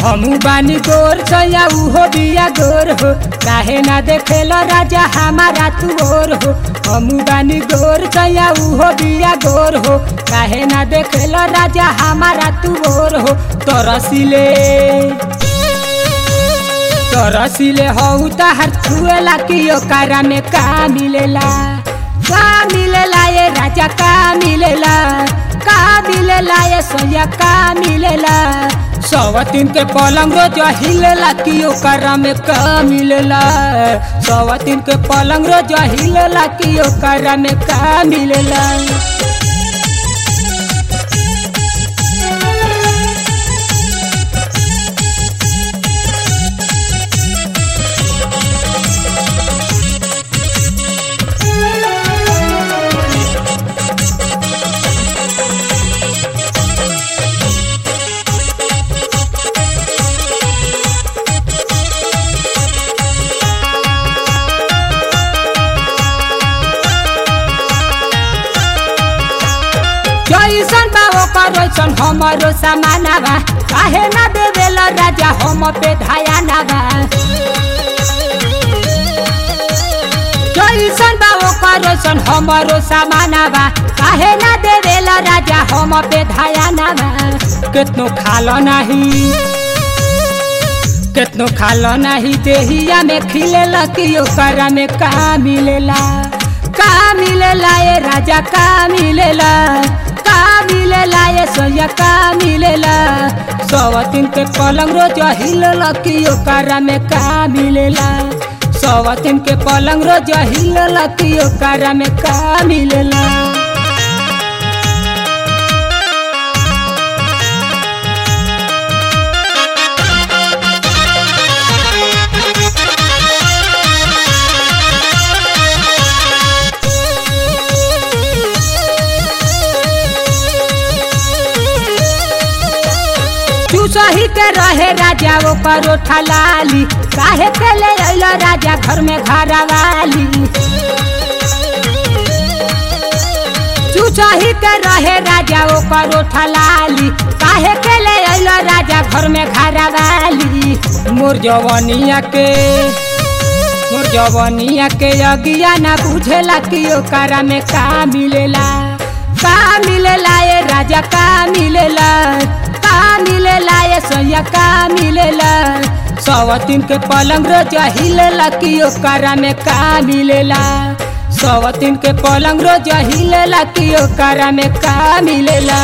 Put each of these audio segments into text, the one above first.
हमू बानी गोर सया उहो बिया गोर हो काहे ना देखेला राजा हमारा तू और हो हमू बानी गोर सया उहो बिया गोर हो काहे ना देखेला राजा हमारा तू और हो तरसिले तरसिले हौ तहर छुएला कि ओकरा में का मिलेला का मिलेला ये राजा का मिलेला का मिलेला ये सोया का मिलेला सवतीन के पलंग रोज हिलेला कि ओकरा में का मिलेला सवतीन के पलंग रोज हिलेला कि ओकरा में का मिलेला जैसन बा ओकर वैसन हमरो समाना बा काहे ना देवेला राजा हम पे धायाना बा जैसन बा ओकर वैसन हमरो समाना बा काहे ना देवेला राजा हम पे धायाना बा केतनो खालो नाही केतनो खालो नाही देहिया में खिलेला कि ओकरा में का मिलेला का मिलेला ये राजा का मिलेला का मिलेला ये सोया का मिलेला सवतीन के पलंग रोज हिलेला कि ओकरा में का मिलेला सवतीन के पलंग रोज हिलेला कि ओकरा में का मिलेला तू सही के रहे राजा वो परोठा लाली काहे के ले अइलो राजा घर में घरा वाली तू सही के रहे राजा वो परोठा लाली काहे के ले अइलो राजा घर में घरा वाली मोर जवनिया के मोर जवनिया के अगिया ना बुझेला कि ओकरा में का मिलेला का मिलेला ये राजा का मिलेला का मिलेला ये सोया का मिलेला सवतीन के पलंग रोज हिलेला कि ओकरा में का मिलेला सवतीन के पलंग रोज हिलेला कि ओकरा में का मिलेला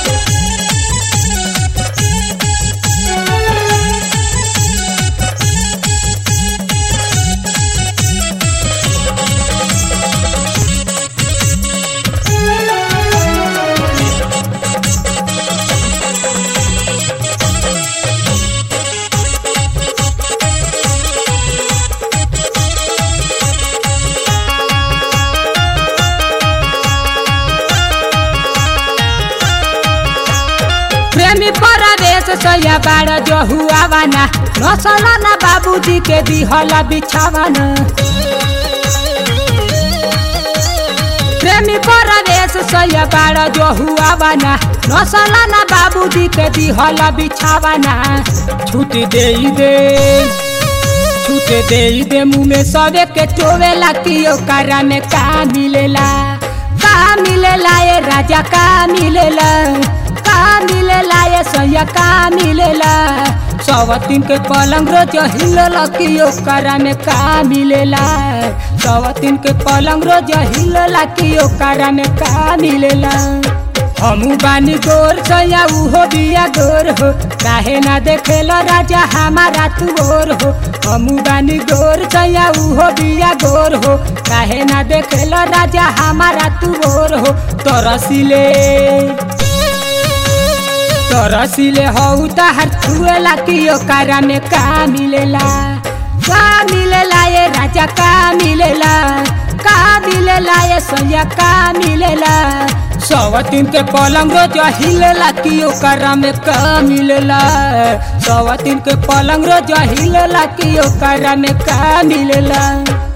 प्रेमी परवेश सया बाड़ जो हुआ वाना नसला ना बाबूजी के दिहला बिछावाना प्रेमी परवेश सया बाड़ जो हुआ वाना नसला ना बाबूजी के दिहला बिछावाना छूट दे दे छूट दे दे मुँह में सबे के टोवेला कि ओकरा में का मिलेला का मिलेला ये राजा का मिलेला का मिलेला ये सैया का मिलेला सवतीन के पलंग रोज हिलेला कि ओकरा में का मिलेला सवतीन के पलंग रोज हिलेला कि ओकरा में का मिलेला हमू बानी गोर सैया उहो बिया गोर हो काहे ना देखेला राजा हमारा तू और हो हमू बानी गोर सैया उहो बिया गोर हो काहे ना देखेला राजा हमारा तू और हो तरसिले तरसिले हौ तहर छुएला कि ओकरा में का मिलेला का मिलेला ये राजा का मिलेला का मिलेला ये सोया का मिलेला सवतीन के पलंग रोज हिलेला कि ओकरा में का मिलेला सवतीन के पलंग रोज हिलेला कि ओकरा में का मिलेला